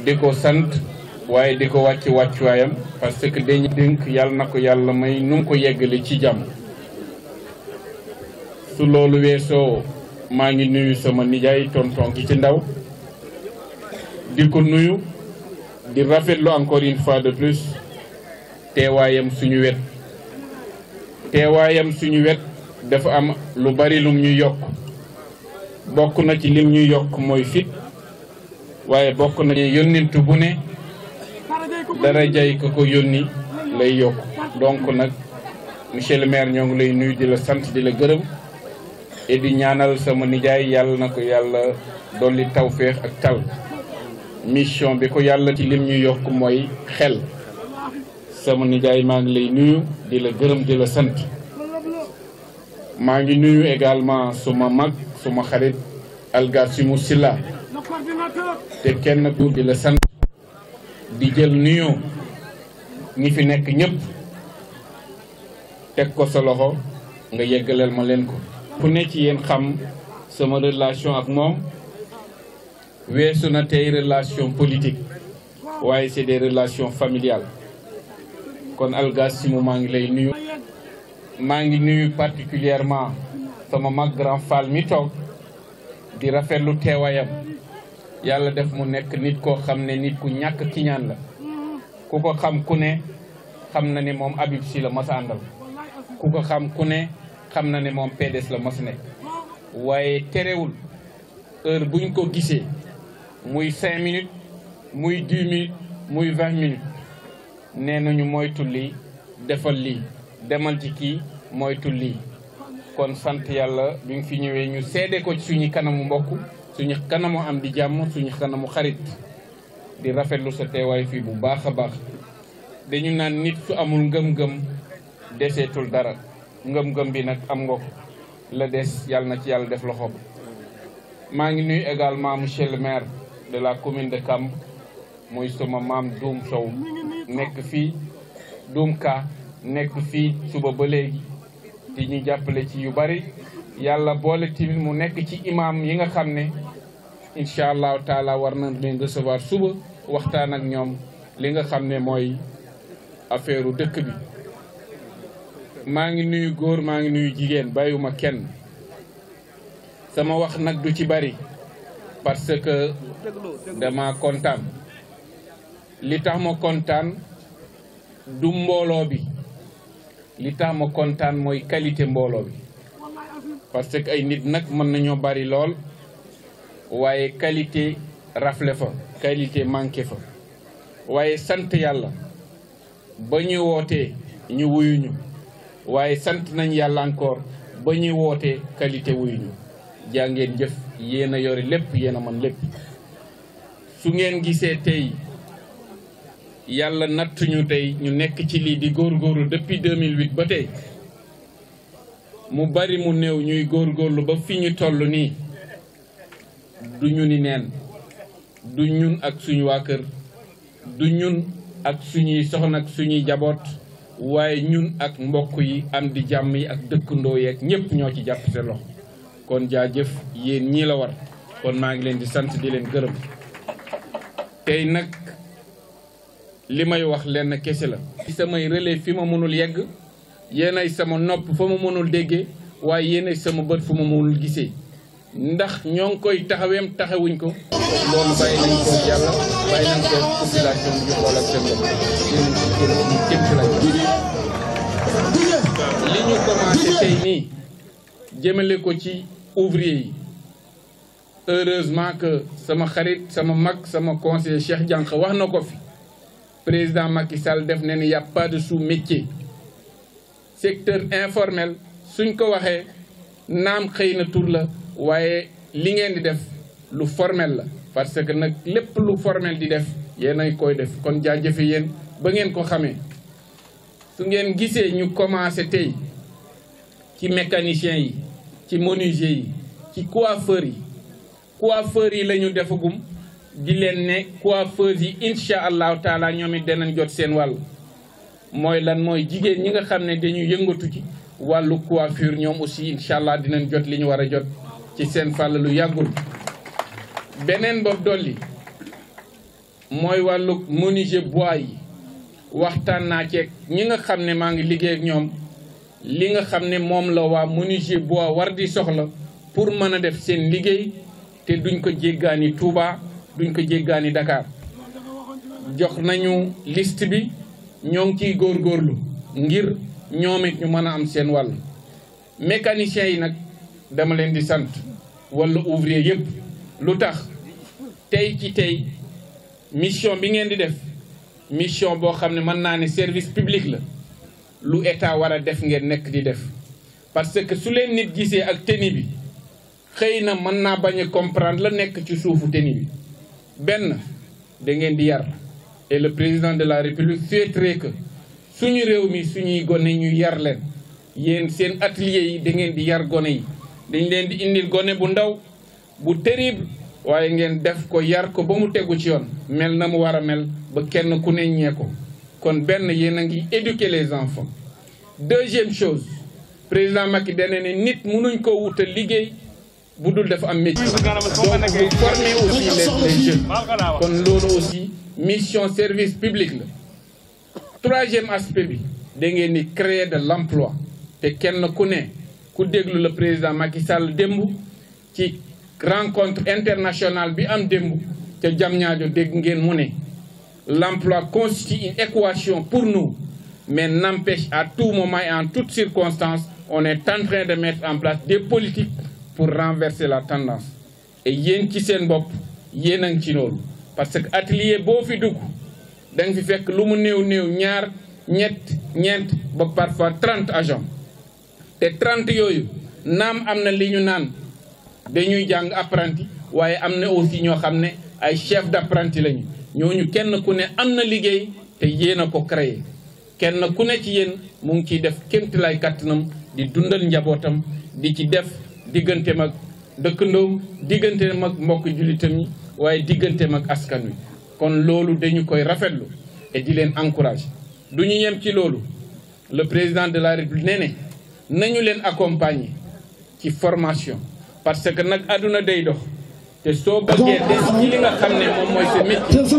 di ko sant waaye di ko wàcc wàccuwaayam parce que dañu dénk yàlla na ko yàlla may nu mu ko yeggale ci jàmm su loolu weesoo maa ngi nuyu sama nijaay tonton ki ci ndaw di ko nuyu di rafetlu encore une fois de plus teewaayam suñu wet teewaayam suñu wet dafa am lu bari lum ñu yokk bokk na ci lim ñu yokk mooy fit waaye bokk na ci yónnintu bu ne dara jay ko ko yónni lay yokk donc nag monsieur le maire ñoo ngi lay nuyu di la sant di la gërëm et di ñaanal sama nijaay yàlla na ko yàlla dolli tawféex ak tal mission bi ko yàlla ci lim ñu yokk mooy xel sama nijaay maa ngi lay nuyu di la gërëm di la sant maa ngi nuyu également suma mag suma xarit Algasimu Silla te kenn ku di la sant di jël nuyoo ñi fi nekk ñëpp teg ko sa loxo nga yeggaleel ma leen ko ku ne ci yéen xam sama relation ak moom weesu na tey relation politique waaye c'est des relations familiales kon Algasimu maa ngi lay nuyu maa ngi nuyu particulièrement sama mag grand fall mi toog di rafetlu teewaayam yàlla def mu nekk nit koo xam ne nit ku ñàkk kiñaan la ku ko xam ku ne xam na ne moom Habib Sy la mas a àndal ku ko xam ku ne xam na ne moom PDS la mas nekk waaye terewul heure buñ ko gisee muy cinq minutes muy dix minutes muy vingt minutes nee nañu moytu lii defal lii demal ci kii moytu lii kon sant yàlla bi nga fi ñëwee ñu seede ko ci suñu kanamu mbokk suñu kanamu am di jàmm suñu kanamu xarit di rafetlu sa teewaay fii bu baax a baax dañu naan nit su amul ngëm-ngëm deseetul dara ngëm-ngëm bi nag am nga ko la des yàlla na ci yàlla def loxo bi maa ngi nuyu également monsieur le maire de la commune de Kamb muy sama maam Doum Sow nekk fii Doum Ka nekk fii suba ba léegi di ñu jàppale ci yu bari yàlla boole tamit mu nekk ci imam yi nga xam ne incha allahu taala war na leen recevoir suba waxtaan ak ñoom li nga xam ne mooy affaire u dëkk bi maa ngi nuyu góor maa ngi nuyu jigéen bàyyiwuma kenn sama wax nag du ci bari parce que dama kontaan li tax ma kontaan du mbooloo bi li tax ma kontaan mooy qualité mbooloo bi parce que ay nit nag mën nañoo bari lool waaye qualité rafle fa qualité manqué fa waaye sant yàlla ba ñu wootee ñu wuyuñu waaye sant nañ yàlla encore ba ñu wootee qualité wuyuñu jaa ngeen jëf yéen a yore lépp yéen a mën lépp su ngeen gisee tey yàlla nattuñu tey ñu nekk ci lii di góorgóorlu depuis 2008 ba tey mu bari mu néew ñuy góorgóorlu ba fi ñu toll nii du ñu ni neen du ñun ak suñu waa kër du ñun ak suñuy soxna ak suñuy jaboot waaye ñun ak mbokk yi am di jàmm yi ak dëkkandoo yeeg ñëpp ñoo ci jàpp seen loxo kon jaajëf yéen ñii la war kon maa ngi leen di sant di leen gërëm tey nag li may wax lenn kese la. ci samay relais fi ma mënul yegg yéenay sama nopp fa ma mënul déggee waaye yéenay sama bët fu ma mënul gisee ndax ñoo ngi koy taxaweem taxawuñ ko. loolu bàyyi nañ ko yàlla bàyyi nañ ko population bi ñu xool ak seen bopp yéen ci kër ñu jëm ci lañ li ñu commencé tey nii jëmale ko ci ouvrier yi heureusement que sama xarit sama mag sama conseiller Cheikh Diank wax na ko fi. président Macky Sall def ne ni y a pas de sous-métier secteur informel suñ ko waxee naam xëy na tur la waaye li ngeen di def lu formel la parce que nag lépp lu formel di def yéen a koy def kon jaajëfe yéen ba ngeen ko xamee su ngeen gisee ñu commencé tey ci mécaniciens yi ci menuisiers yi ci coiffeurs yi coiffeurs yi la ñu defagum di leen ne coiffeurs yi incha allahu taala ñoom it danañ jot seen wàll mooy lan mooy jigéen ñi nga xam ne dañuy yëngatu ci wàllu coiffure ñoom aussi incha allah dinañ jot li ñu war a jot ci seen fàll lu yàggul. beneen bopp dolli mooy wàllu menuisier bois yi waxtaan naa ceeg ñi nga xam ne maa ngi liggéey ak ñoom li nga xam ne moom la waa menuisier bois war di soxla pour mën a def seen liggéey te duñ ko jéggaani Touba duñ ko jéggaani Dakar jox nañu liste bi ñoo ngi ciy góorgóorlu ngir ñoom it ñu mën a am seen wàll mécaniciens yi nag dama leen di sant wala ouvrier yëpp lu tax tey ci tey mission bi ngeen di def mission boo xam ne mën naa ne service public la lu état war a def ngeen nekk di def parce que su leen nit gisee ak tenue bi xëy na mën naa bañ a comprendre la nekk ci suufu tenue bi benn da ngeen di yar et le président de la république souhaiterait que suñu réew mi suñuy gone ñu yar leen yéen seen atelier yi da ngeen di yar gone yi dañ leen di indil gone bu ndaw bu terrible waaye ngeen def ko yar ko ba mu tegu ci yoon mel na mu war a mel ba kenn ku ne ñee ko kon benn yéen a ngi éduquer les enfants deuxième chose président Macky dana ne nit mënuñ ko wutal liggéey bu dul dafa am métier donc vous formez aussi les les jeunes kon loolu aussi mission service public la troisième aspect bi da ngeen di créer de l'emploi te kenn ku ne ku déglu le président Macky Sall démb ci rencontre internationale bi am démb te Diamniadio dégg ngeen mu ne l'emploi constitue une équation pour nous mais n'empêche à tout moment et en toutes circonstances on est en train de mettre en place des politiques pour renverser la tendance et yéen ci seen bopp yéen a ngi ci loolu parce que atelier boo fi dugg da nga fi fekk lu mu néew néew ñaar ñett ñeent ba parfois trente agents te trente yooyu naam am na li ñu naan dañuy jàng apprenti waaye am na aussi ñoo xam ne ay chef d'apprenti lañu ñooñu kenn ku ne am na liggéey te yéen a ko créé kenn ku ne ci yéen mu ngi ciy def kéemtalaay kàttanam di dundal njabootam di ci def digganteem ak dëkkandoom digganteem ak mbokk jullitam yi waaye digganteem ak askan wi kon loolu dañu koy rafetlu et di leen encourager du ñu yem ci loolu le président de la république nee ne nañu leen accompagner ci formation parce que nag àdduna day dox te soo bëggee des ci li nga xam ne moom mooy sa métier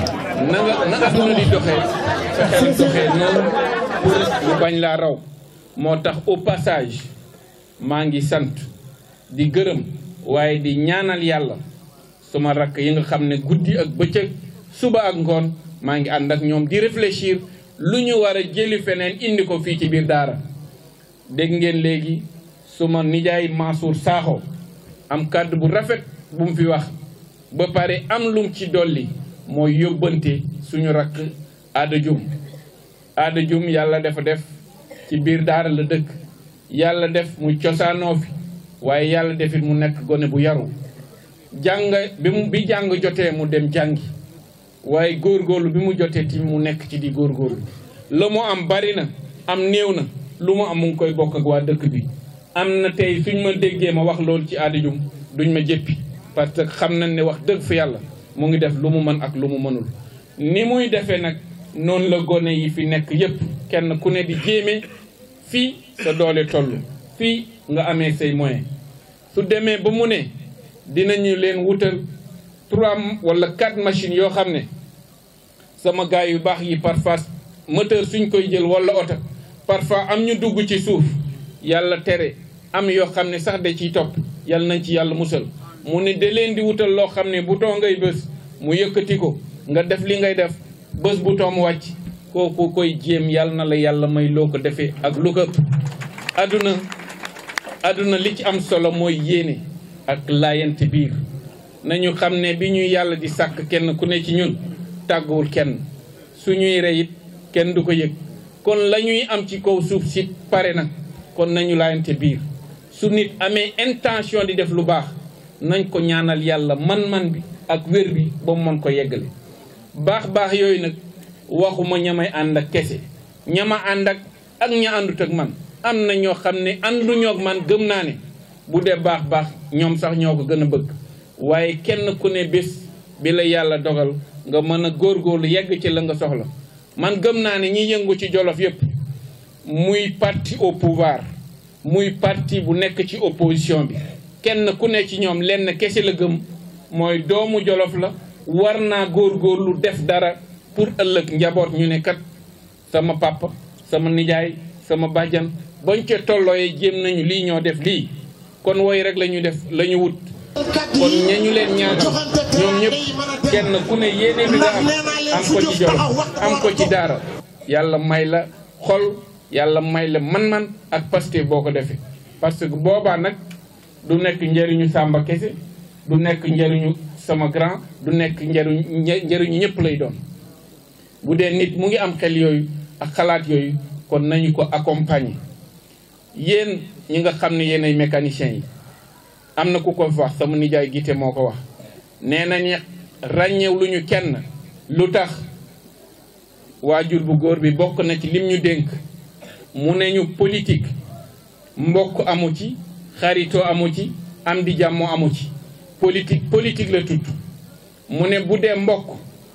na nga na àdduna di doxee sa xel doxee noonu pour ñu bañ laa raw moo tax au passage maa ngi sant di gërëm waaye di ñaanal yàlla suma rakk yi nga xam ne guddi ak bëccëg suba ak ngoon maa ngi ànd ak ñoom di réfléchir lu ñu war a jëli feneen indi ko fii ci biir daara dégg ngeen léegi suma nijaay Mansour Sakho am kàddu bu rafet bu mu fi wax ba pare am lum ci dolli mooy yóbbante suñu rakk Aada Dioum Aada Dioum yàlla dafa def ci biir daara la dëkk yàlla def mu cosaanoo fi waaye yàlla defit mu nekk gone bu yaru jàng bi mu bi jàng jotee mu dem jàngi waaye góorgóorlu bi mu jotee ti mu nekk ci di góorgóorlu la mu am bari na am néew na lu mu am mu ngi koy bokk ak waa dëkk bi am na tey suñ ma déggee ma wax loolu ci Aada Dioum duñ ma jëppi parce que xam nañ ne wax dëgg fa yàlla mu ngi def lu mu mën ak lu mu mënul ni muy defee nag noonu la gone yi fi nekk yépp kenn ku ne di jéeme fii sa doole toll fii nga amee say moyen su demee ba mu ne dinañu leen wutal trois wala quatre machines yoo xam ne sama gars yu baax yi parfois moteur suñ koy jël wala oto parfois am ñu dugg ci suuf yàlla tere am yoo xam ne sax da ciy topp yàlla nañ ci yàlla musal mu ne da leen di wutal loo xam ne bouton ngay bës mu yëkkati ko nga def li ngay def bës bouton mu wàcc kooku koy jéem yàlla na la yàlla may loo ko defee ak lu ko ëpp àdduna àdduna li ci am solo mooy yéene ak laayante biir nañu xam ne bi ñuy yàlla di sàkk kenn ku ne ci ñun tàgguwul kenn suñuy reyit kenn du ko yëg kon la ñuy am ci kaw suuf si pare na kon nañu laayante biir su nit amee intention di def lu baax nañ ko ñaanal yàlla man-man bi ak wér bi ba mu mën ko yeggale baax baax yooyu nag waxuma ñamay ànd ak kese ñama ànd ak ak ña àndut ak man am na ñoo xam ne ànduñoo ak man gëm naa ne bu dee baax baax ñoom sax ñoo ko gën a bëgg waaye kenn ku ne bés bi la yàlla dogal nga mën a góorgóorlu yegg ci la nga soxla man gëm naa ne ñi yëngu ci jolof yépp muy parti au pouvoir muy parti bu nekk ci opposition bi kenn ku ne ci ñoom lenn kese la gëm mooy doomu jolof la war naa góorgóorlu def dara pour ëllëg njaboot ñu ne kat sama papa sama nijaay sama bàjjan bañ ca tollooyee jéem nañu lii ñoo def lii kon woy rek la ñu def la ñu wut kon ñañu leen ñaanal ñoom ñëpp kenn ku ne yéene bi nga am am ko ci Jolof am ko ci daara yàlla may la xol yàlla may la man-man ak Pastef boo ko defee parce que boobaa nag du nekk njëriñu Samba kese du nekk njëriñu sama grand du nekk njëriñu njëriñu ñëpp lay doon bu dee nit mu ngi am xel yooyu ak xalaat yooyu kon nañu ko accompagner yéen ñi nga xam ne yéen ay mécaniciens yi am na ku ko wax sama nijaay gite moo ko wax nee nañ ràññew lu ñu kenn lu tax waajur bu góor bi bokk na ci lim ñu dénk mu ne ñu politique mbokk amu ci xaritoo amu ci am di jàmmoo amu ci politique politique la tudd mu ne bu dee mbokk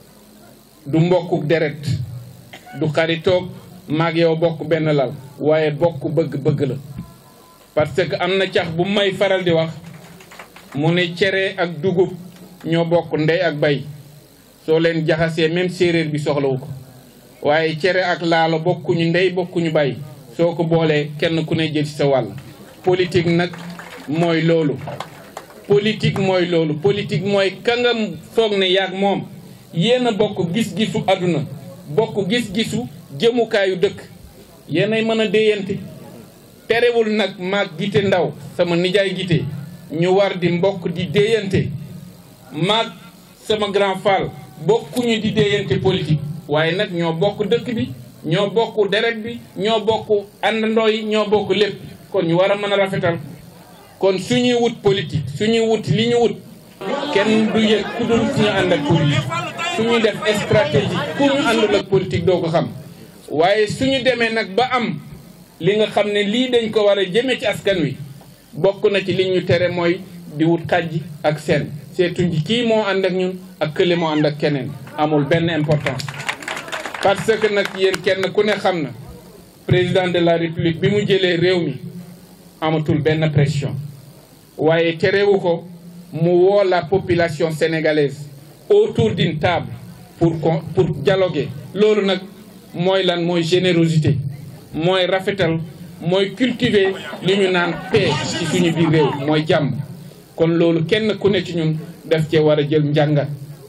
du mbokkuk deret du xaritoog maag yow bokk benn lal waaye bokk bëgg-bëgg la parce que am na cax bu may faral di wax mu ne cere ak dugub ñoo bokk ndey ak bay soo leen jaxasee même séeréer bi soxlawu ko waaye cere ak laalo bokkuñu ndey bokkuñu bay soo ko boolee kenn ku ne jël ci sa wàll politique nag mooy loolu politique mooy loolu politique mooy ka nga foog ne yaag moom yéen a bokk gis-gisu àdduna bokk gis-gisu jëmukaayu dëkk yéenay mën a déyante terewul nag maag gite ndaw sama nijaay gite ñu war di mbokk di déyante maag sama grand fall bokkuñu di déyante politique waaye nag ñoo bokk dëkk bi ñoo bokk deret bi ñoo bokk àndandoo yi ñoo bokk lépp kon ñu war a mën a rafetal kon suñuy wut politique suñuy wut li ñu wut kenn du yëg ku dul suñu ànd ak politique suñuy def stratégie ku ñu àndul ak politique doo ko xam waaye suñu demee nag ba am li nga xam ne lii dañ ko war a jëme ci askan wi bokk na ci li ñu tere mooy di wut xajji ak seen seetuñ ci kii moo ànd ak ñun ak kële moo ànd ak keneen amul benn importance parce que nag yéen kenn ku ne xam na président de la république bi mu jëlee réew mi amatul benn pression waaye terewu ko mu woo la population sénégalaise autour d'une table pour pour dialoguer loolu nag mooy lan mooy générosité mooy rafetal mooy cultiver li ñu naan paix ci suñu biir réew mooy jàmm kon loolu kenn ku ne ci ñun daf cee war a jël njàngat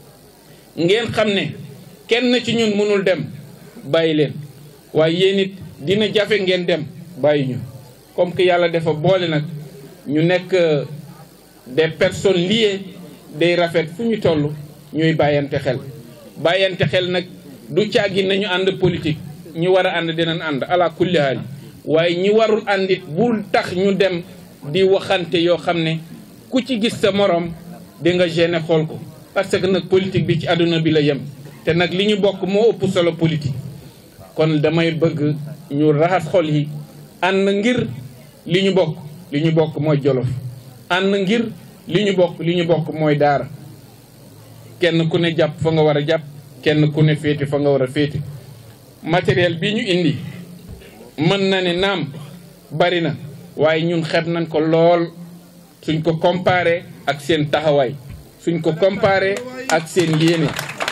ngeen xam ne kenn ci ñun mënul dem bàyyi leen waaye yéen it dina jafe ngeen dem bàyyi ñu comme que yàlla dafa boole nag ñu nekk des personnes liées day rafet fu ñu toll ñuy bàyyante xel bàyyante xel nag du caagi nañu ànd politique ñi war a ànd dinañ ànd ala kulli haal waaye ñi warul àndit bul tax ñu dem di waxante yoo xam ne ku ci gis sa morom di nga gêné xool ko parce que nag politique bi ci àdduna bi la yem te nag li ñu bokk moo ëpp solo politique kon damay bëgg ñu raxas xol yi ànd ngir li ñu bokk li ñu bokk mooy jolof ànd ngir li ñu bokk li ñu bokk mooy daara kenn ku ne jàpp fa nga war a jàpp kenn ku ne féete fa nga war a féete matériel bi ñu indi mën na ne naam bari na waaye ñun xeeb nañ ko lool suñ ko comparé ak seen taxawaay suñ ko comparé ak seen yéene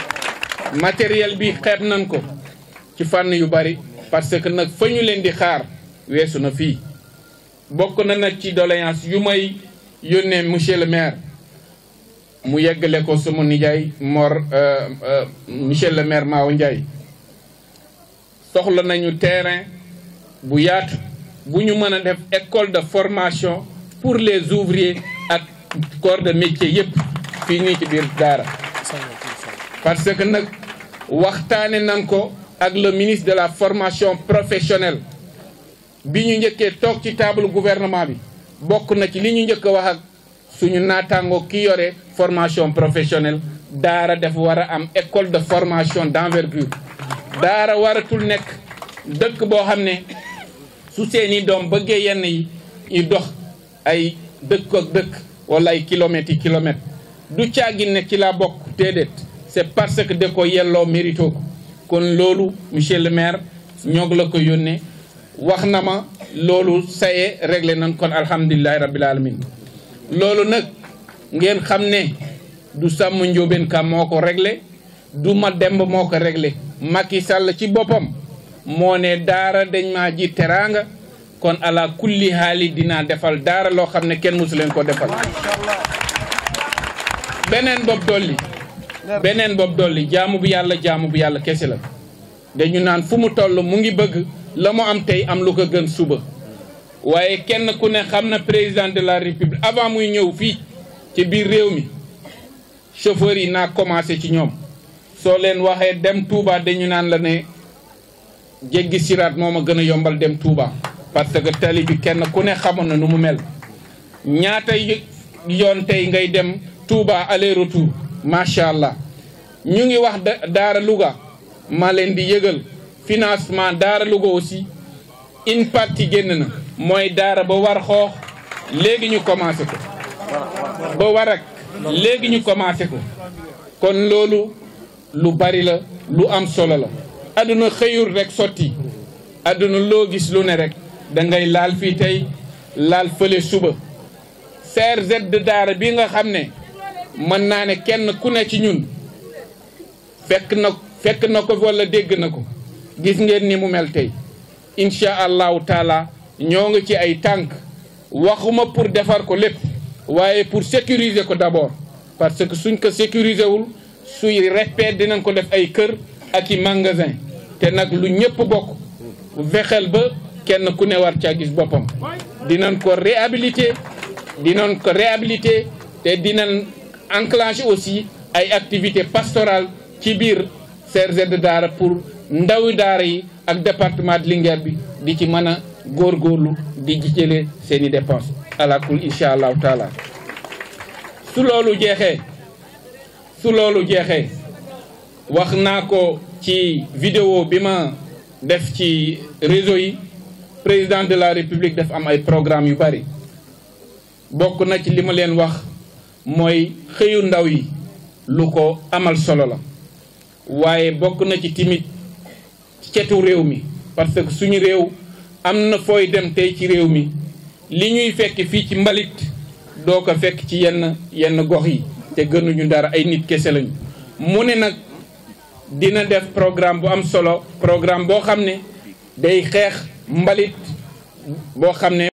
matériel bi xeeb nañ ko ci fànn yu bari parce que nag fa ñu leen di xaar weesu na fii bokk na nag ci doléance yu may yónnee monsieur le maire mu yeggale ko sama nijaay Mor monsieur le maire Mao Ndiaye soxla nañu terrain bu yaatu bu ñu mën a def école de formation pour les ouvriers ak corps de métier yëpp fii nii ci biir daara parce que nag waxtaane nañ ko ak le ministre de la formation professionnelle bi ñu njëkkee toog ci table gouvernement bi bokk na ci li ñu njëkk a wax ak suñu naataango ki yore formation professionnelle daara dafa war a am école de formation d'envergure daara waratul nekk dëkk boo xam ne su seeni doom bëggee yenn yi ñu dox ay dëkk ak dëkk wala ay kilomètres yi kilomètres du caagin ne ci laa bokk déedéet c'est parce que da ko yelloo mérito ko kon loolu monsieur le maire ñoog la ko yónnee wax na ma loolu saye réglé nañ kon alhamdulilahi rabbil alamin loolu nag ngeen xam ne du sàmm njóobeen ka moo ko réglé du ma demb moo ko réglé Macky Sall ci boppam moo ne daara dañ maa ji teraanga kon ala kulli haali dinaa defal daara loo xam ne kenn musu leen ko defal beneen bopp dolli beneen bopp dolli jaamu bu yàlla jaamu bu yàlla kese la dañu naan fu mu toll mu ngi bëgg la mu am tey am lu ko gën suba waaye kenn ku ne xam na président de la république avant muy ñëw fii ci biir réew mi chauffeur yi naa commencé ci ñoom soo leen waxee dem Touba dañu naan la ne jéggi siraat moo ma gën a yombal dem Touba parce que tali bi kenn ku ne xamoon na nu mu mel ñaata yoon tey ngay dem Touba aller retour macha allah ñu ngi wax Daara Louga maa leen di yëgal financement Daara Louga aussi une partie génn na mooy Daara ba war xoox léegi ñu commencé ko ba war ak léegi ñu commencé ko kon loolu lu bari la lu am solo la adduna xëyul rek sotti adduna loo gis lu ne rek da ngay laal fii tey laal fële suba CRZ de Daara bi nga xam ne mën naa ne kenn ku ne ci ñun fekk na fekk na ko wala dégg na ko gis ngeen ni mu mel tey incha allahu taala ñoo ngi ci ay tànk waxuma pour defar ko lépp waaye pour sécuriser ko d'abord parce que suñ ko sécuriser wul suy respect dinañ ko def ay kër ak i magasin te nag lu ñëpp bokk fexeel ba kenn ku ne war caa gis boppam dinañ ko réhabiliter dinañ ko réhabiliter te dinañ enclencher aussi ay activités pastorales ci biir CRZ de Daara pour ndawi daara yi ak département de Linguère bi di ci mën a góorgóorlu di ci jëlee seen i dépenses alakul incha allahu taala su loolu jeexee su loolu jeexee wax naa ko ci vidéo bi ma def ci réseau yi président de la république def am ay programme yu bari bokk na ci li ma leen wax mooy xëyu ndaw yi lu ko amal solo la waaye bokk na ci timit cetu réew mi parce que suñu réew am na fooy dem tey ci réew mi li ñuy fekk fii ci mbalit doo ko fekk ci yenn yenn gox yi te gënuñu dara ay nit kese lañu mu ne nag dina def programme bu am solo programme boo xam ne day xeex mbalit boo xam ne